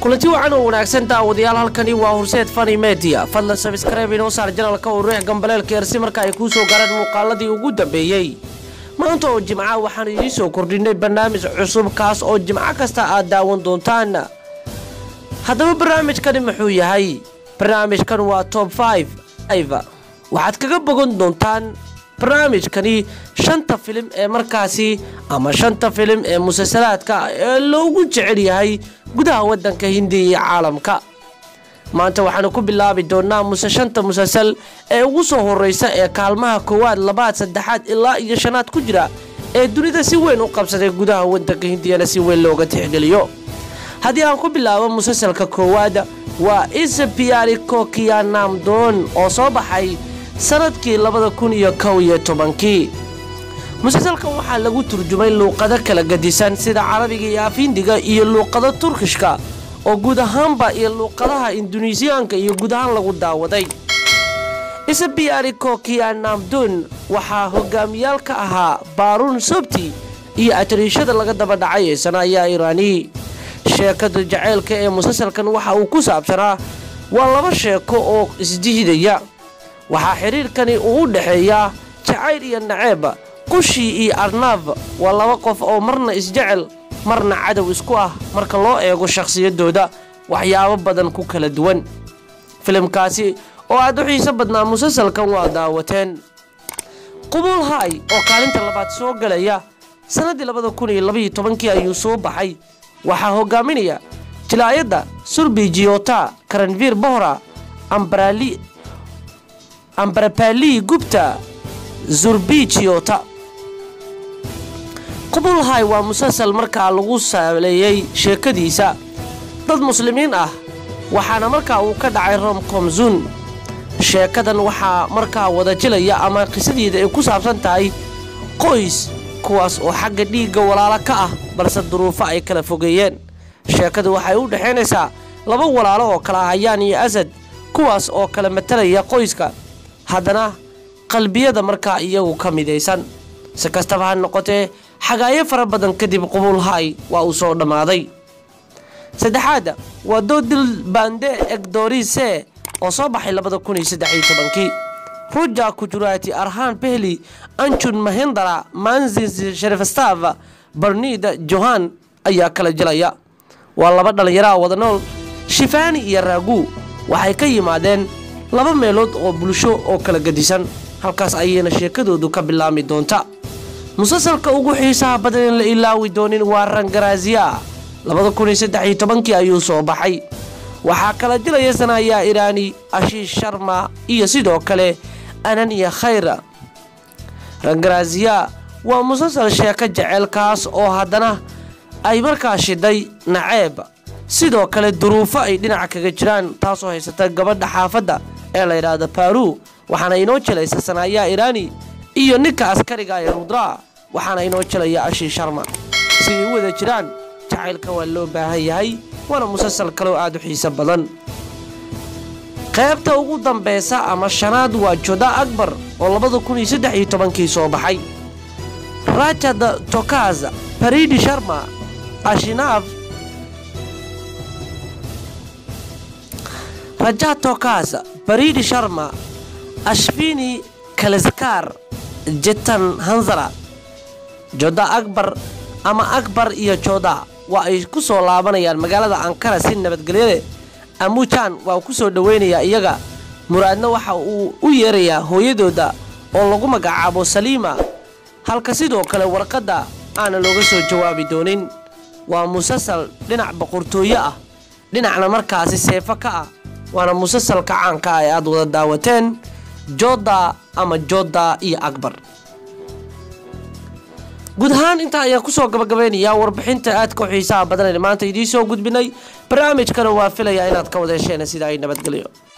kulanti wacan oo wanaagsan daawadayaal halkani waa horseed fani media fadlan sabskribe inoo saar janalka oo ruux gambaleelka ersi marka ay kuu soo gaaraan muuqaaladii ugu dambeeyey maanta oo jimca waxaan idiin soo kordhinay barnaamij cusub kaas oo jimco kasta aad daawan doontaan haddaba barnaamijkani muxuu yahay barnaamijkan waa top waxaad kaga bogan doontaan barnaamijkani shanta filim ee markaasi ama shanta filim ee musalsalaadka ee loogu jecel yahay gudaha wadanka hindiya iyo caalamka maanta waxaanu ku bilaabi doonaa muse shanta musalsal ee ugu soo horeysa ee kaalmaha koowaad labaad saddexaad ilaa iyo shanaad ku jira ee dunida si weyn u qabsaday gudaha wadanka hindiyana si weyn looga tixgeliyo haddii aan ku bilaabo musalsalka koowaad waa isabiyaari kokiyanamdoon oo soo baxay sanadkii labada kun iyo kow iyo tobankii musalsalkan waxaa lagu turjumay luuqado kala gadisan sida carabiga iyo afindiga iyo luuqado turkishka oo guud ahaanba iyo luuqadaha induneisiyaanka iyo guud ahaan lagu daawaday isabiyaari kokiyanamdoon waxaa hogaamiyaal ka ahaa baaruun sobti iyo atariishada laga daba dhacay ee sanaayaa iraani sheekada jaceylka ee musalsalkan waxa uu ku saabsanaa waa laba sheeko oo isdiidaya waxaa xidhiirkani uu u dhexeeyaa jacayl iyo naceeb qushii iyo arnaaf waa laba qof oo marna isjecel marna cadow isku ah marka loo eego shakhsiyadooda waxyaabo badan ku kala duwan filimkaasi oo aad u xiiso badnaa musalsalkan waa daawateen qubuul haay oo kaalinta labaad soo galaya sannaddii labada kun iyo labaiyo tobankii ayuu soo baxay waxaa hogaaminaya jilaayadda surbi jiyota karanviir bohra ambarapali gubta zurbi jiyota qubul hay waa musalsal markaa lagu saaleeyey sheekadiisa dad muslimiin ah waxaana markaa uu ka dhacay romkomzun sheekadan waxaa markaa wada jilaya ama qisadeeda ay ku saabsan tahay qoys kuwaas oo xagga dhiigga walaalo ka ah balse duruufo ay kala fogeeyeen sheekadu waxay u dhexaynaysaa laba walaalo oo kala hayaan iyo asad kuwaas oo kala matalaya qoyska haddana qalbiyada markaa iyagu ka midaysan si kastaba ha noqotee xagaayo fara badan kadib qubul hay waa uu soo dhammaaday saddexaadda waa doodil bande egdorise oo soo baxay labada kun iyo saddex iyo tobankii ruja kujuraati arhaan behli anjun mahindara manzis sharifstav barnida johan ayaa kala jilaya waa laba dhallinyaraha wada nool shifaani iyo raagu waxay ka yimaadeen laba meelood oo bulsho oo kala gadisan halkaas ayayna sheekadoodu ka bilaami doonta musalsalka ugu xiisaha badan in la ilaawi doonin waa rangaraaziya labada kun iyo saddex iyo tobankii ayuu soo baxay waxaa kala dilaya sanaayaa iraani ashiish sharma iyo sidoo kale ananiya khayra rangaraaziya waa musalsal sheeko jeceelkaas oo haddana ay markaa shiday naceeb sidoo kale duruufo ay dhinaca kaga jiraan taasoo haysata gabadha xaafadda ee la yidhaahda baru waxaana inoo jelaysa sanaayaa iraani iyo ninka askariga ee rudraa waxaana inoo jelaya ashii sharma siday u wada jiraan jacaylka waa loo baahan yahay waana musalsal kaloo aad u xiiso badan qaybta ugu dambeysa ama shanaad waa joda akbar oo labada kun iyo saddex iyo tobankii soo baxay rajad tokaz baridi sharma ashinaaf raja tokaz baridi sharma ashfini kaleskar jetan hanzara joda akbar ama akbar iyo joda waa ay ku soo laabanayaan magaalada ankara si nabadgelyade amujan waa ku soo dhoweynayaa iyaga muraadna waxa uu u yeerayaa hooyadooda oo lagu magacaabo saliima halka sidoo kale warqadda aana looga soo jawaabi doonin waa musalsal dhinac boqortooyo ah dhinacna markaasi seefo ka ah waana musalsalka caanka ah ee aad wada daawateen joda ama joda iyo akbar guud ahaan intaa ayaan kusoo gabagabeynayaa warbixinta aadka u xiisaha badan ee maanta idiin soo gudbinay barnaamijkana waa filayaa inaad ka wada hesheen sida ay nabadgelyo